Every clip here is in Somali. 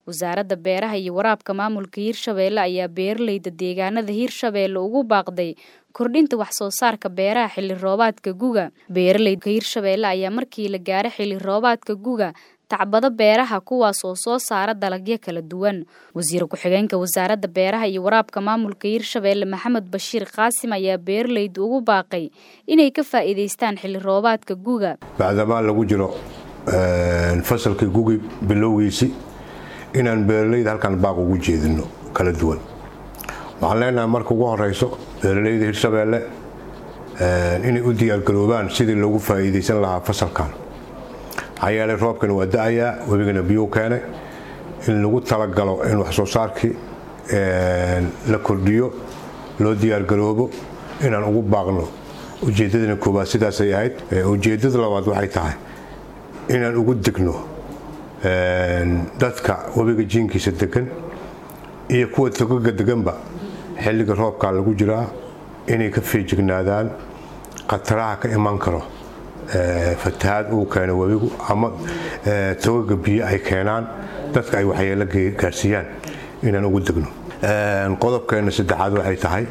wasaaradda beeraha iyo waraabka maamulka hirshabeelle ayaa beeraleyda deegaanada hirshabeelle ugu baaqday kordhinta wax soo saarka beeraha xilli roobaadka guga beeraleyda hirshabeelle ayaa markii la gaaro xilli roobaadka guga tacbado beeraha kuwaas oo soo saara dalagyo kala duwan wasiir ku-xigeenka wasaaradda beeraha iyo waraabka maamulka hirshabeelle maxamed bashiir qaasim ayaa beeraleyda ugu baaqay inay ka faa'iidaystaan xilli roobaadka guga bacdamaa lagu jiro fasalkii gugi bilowgiisi inaan beeraleyda halkan baaq ugu jeedino kala duwan waxaan leenahay marka ugu horeyso beeraleyda hirshabeelle inay u diyaargaroobaan sidii loogu faa'iidaysan lahaa fasalkan maxaa yeelay roobkana waa da-ayaa webigana biyuu keenay in lagu talagalo in wax soo saarkii la kordhiyo loo diyaargaroobo inaan ugu baaqno ujeeddadana koowaad sidaasay ahayd ujeeddada labaad waxay tahay inaan ugu degno dadka webiga jiinkiisa degan iyo kuwa togaga deganba xilliga roobkaa lagu jiraa inay ka feejignaadaan khataraha ka iman karo fatahaad uu keeno webigu ama togaga biyo ay keenaan dadka ay waxyeelo gaarsiiyaan inaan ugu degno qodobkeena saddexaad waxay tahay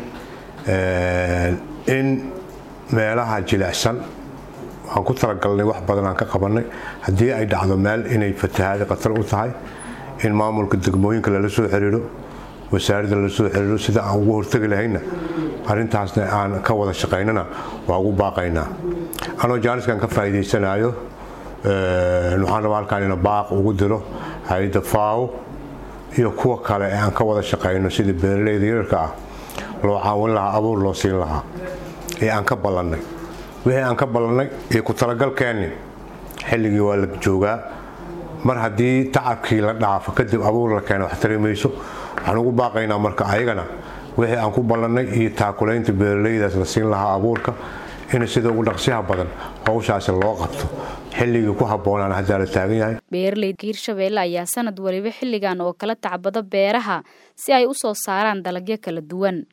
in meelaha jilicsan waxaan ku talagalnay wax badan aan ka qabannay haddii ay dhacdo meel inay fatahaada khatar u tahay in maamulka degmooyinka lala soo xiriiro wasaaradda lala soo xiriiro sida aan ugu hortegi lahayna arrintaasna aan ka wada shaqaynana waa ugu baaqaynaa anoo jaaniskan ka faa'iidaysanayo waxaan rabaa halkaan ina baaq ugu diro hay-adda faawo iyo kuwa kale ee aan ka wada shaqayno sida beeraleyda yararka ah loo caawin lahaa abuur loo siin lahaa ee aan ka ballannay wixii aan ka ballannay iyo ku talagalkeenni xilligii waa la joogaa mar haddii tacabkii la dhaafo kadib abuur la keena wax tari mayso waxaan ugu baaqaynaa marka ayagana wixii aan ku ballannay iyo taakulaynta beeraleydaas la siin lahaa abuurka in sida ugu dhaqsiyaha badan howshaasi loo qabto xilligii ku habboonaan haddaa la taagan yahay beeraleyda hirshabeelle ayaa sanad waliba xilligan oo kala tacbado beeraha si ay u soo saaraan dalagyo kala duwan